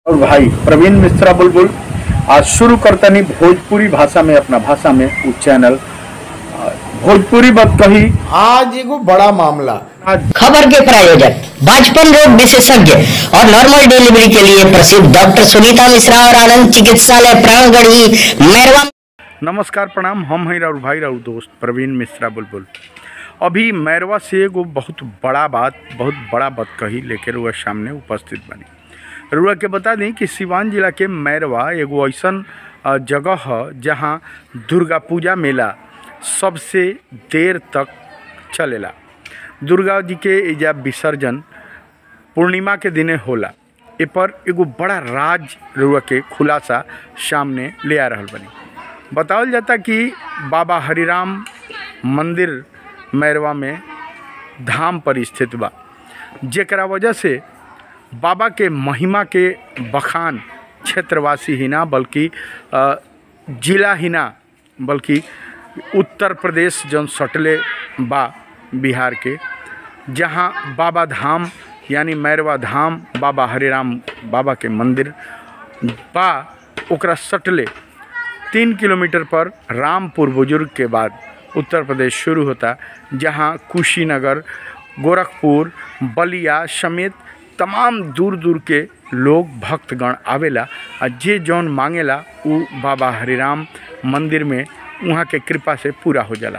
और भाई प्रवीण मिश्रा बुलबुल आज शुरू करतनी भोजपुरी भाषा में अपना भाषा में उ चैनल आ, भोजपुरी बात कही आज एगो बड़ा मामला आज खबर के प्रायोजक बाजपन रोग विशेषज्ञ और नॉर्मल डिलीवरी के लिए प्रसिद्ध डॉक्टर सुनीता मिश्रा और आनंद चिकित्सालय प्राणगढ़ी मैरवा नमस्कार प्रणाम हम हैं राउर भाई राउर दोस्त प्रवीण मिश्रा बुलबुल अभी मैरवा से एगो बहुत बड़ा बात बहुत बड़ा बात कही लेके रुआ सामने उपस्थित बनी रुआ के बता दें कि सिवान जिला के मैरवा एगो ऐसन अ, जगह है जहाँ दुर्गा पूजा मेला सबसे देर तक चलेला दुर्गा जी के एजा विसर्जन पूर्णिमा के दिने होला ए पर एगो बड़ा राज रुआ के खुलासा सामने ले आ रहल बनी बतावल जाता कि बाबा हरिराम मंदिर मैरवा में धाम पर स्थित बा जेकरा वजह से बाबा के महिमा के बखान क्षेत्रवासी ही ना बल्कि अ, जिला ही ना बल्कि उत्तर प्रदेश जौन सटले बा बिहार के जहाँ बाबा धाम यानी मैरवा धाम बाबा हरिराम बाबा के मंदिर बा ओकरा सटले तीन किलोमीटर पर रामपुर बुजुर्ग के बाद उत्तर प्रदेश शुरू होता जहाँ कुशीनगर गोरखपुर बलिया समेत तमाम दूर दूर के लोग भक्तगण आवेला आ जे जौन मांगेला उ बाबा हरिराम मंदिर में वहाँ के कृपा से पूरा हो जाला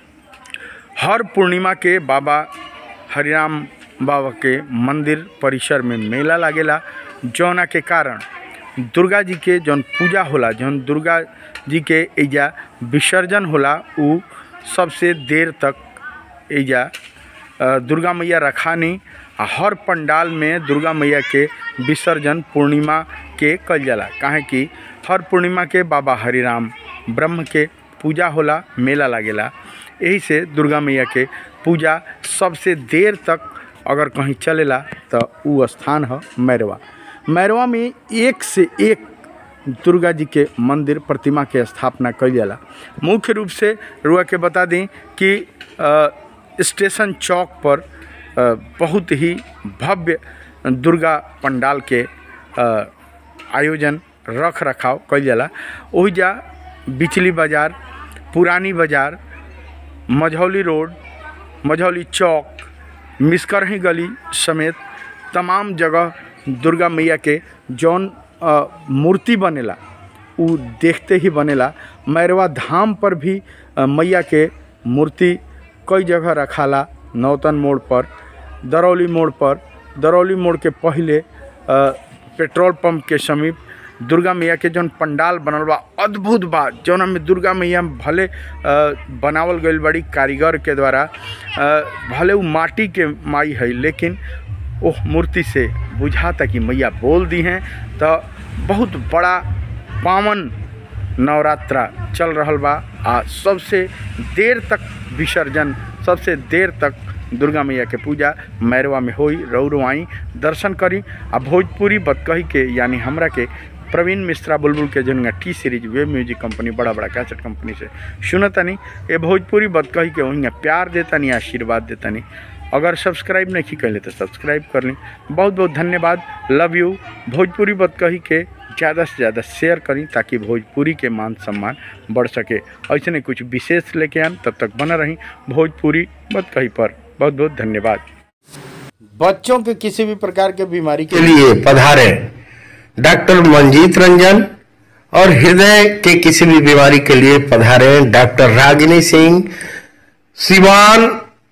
हर पूर्णिमा के बाबा हरिराम बाबा के मंदिर परिसर में मेला लागेला जौना के कारण दुर्गा जी के जौन पूजा होला जौन दुर्गा जी के एजा विसर्जन होला उ सबसे देर तक एजा अ, दुर्गा मैया रखानी आ हर पंडाल में दुर्गा मैया के विसर्जन पूर्णिमा के कल जाला काहे कि हर पूर्णिमा के बाबा हरिराम ब्रह्म के पूजा होला मेला लागेला यही से दुर्गा मैया के पूजा सबसे देर तक अगर कहीं चलेला तो उ स्थान है मैरवा मैरवा में एक से एक दुर्गा जी के मंदिर प्रतिमा के स्थापना कल जाला मुख्य रूप से रुआ के बता दें कि अ, स्टेशन चौक पर अ, बहुत ही भव्य दुर्गा पंडाल के अ, आयोजन रख रखाव कल जाला ओहिजा बिचली बाजार पुरानी बाजार मझौली रोड मझौली चौक मिसकरही गली समेत तमाम जगह दुर्गा मैया के जौन अ, मूर्ति बनेला उ देखते ही बनेला मैरवा धाम पर भी अ, मैया के मूर्ति कई जगह रखाला नौतन मोड़ पर दरौली मोड़ पर दरौली मोड़ के पहले अ, पेट्रोल पंप के समीप दुर्गा मैया के जौन पंडाल बनल बा अद्भुत बा जौन में दुर्गा मैया भले अ, बनावल गईल बड़ी कारीगर के द्वारा अ, भले उ माटी के माई है लेकिन ओह मूर्ति से बुझाता कि मैया बोल दी हैं तो बहुत बड़ा पावन नवरात्रा चल रहल बा आ सबसे देर तक विसर्जन सबसे देर तक दुर्गा मैया के पूजा मैरवा में होई रौरो आई दर्शन करी आ भोजपुरी बतकही के यानी हमरा के प्रवीण मिश्रा बुलबुल के जन T Series web music company बड़ा बड़ा कैसेट कंपनी से सुनतनी ए भोजपुरी बतकही के वहीं प्यार देतनी आशीर्वाद देतनी अगर सब्सक्राइब नहीं कैले तो सब्सक्राइब कर ली बहुत बहुत धन्यवाद लव यू भोजपुरी बतकही के ज़्यादा से ज़्यादा शेयर करी ताकि भोजपुरी के मान सम्मान बढ़ सके ऐसे नहीं कुछ विशेष लेके आन तब तक बना रही भोजपुरी बतकही पर बहुत बहुत धन्यवाद बच्चों के किसी भी प्रकार के बीमारी के लिए पधारे डॉक्टर मंजीत रंजन और हृदय के किसी भी बीमारी के लिए पधारे डॉक्टर रागिनी सिंह सिवान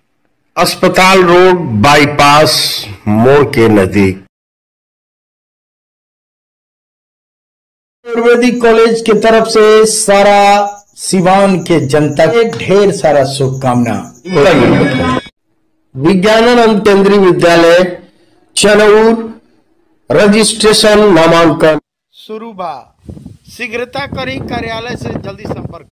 अस्पताल रोड बाईपास मोड़ के नजदीक आयुर्वेदिक कॉलेज की तरफ से सारा सिवान के जनता के ढेर सारा शुभकामना विज्ञानानंद केंद्रीय विद्यालय चनौर रजिस्ट्रेशन नामांकन शुरू बा शीघ्रता करी कार्यालय से जल्दी संपर्क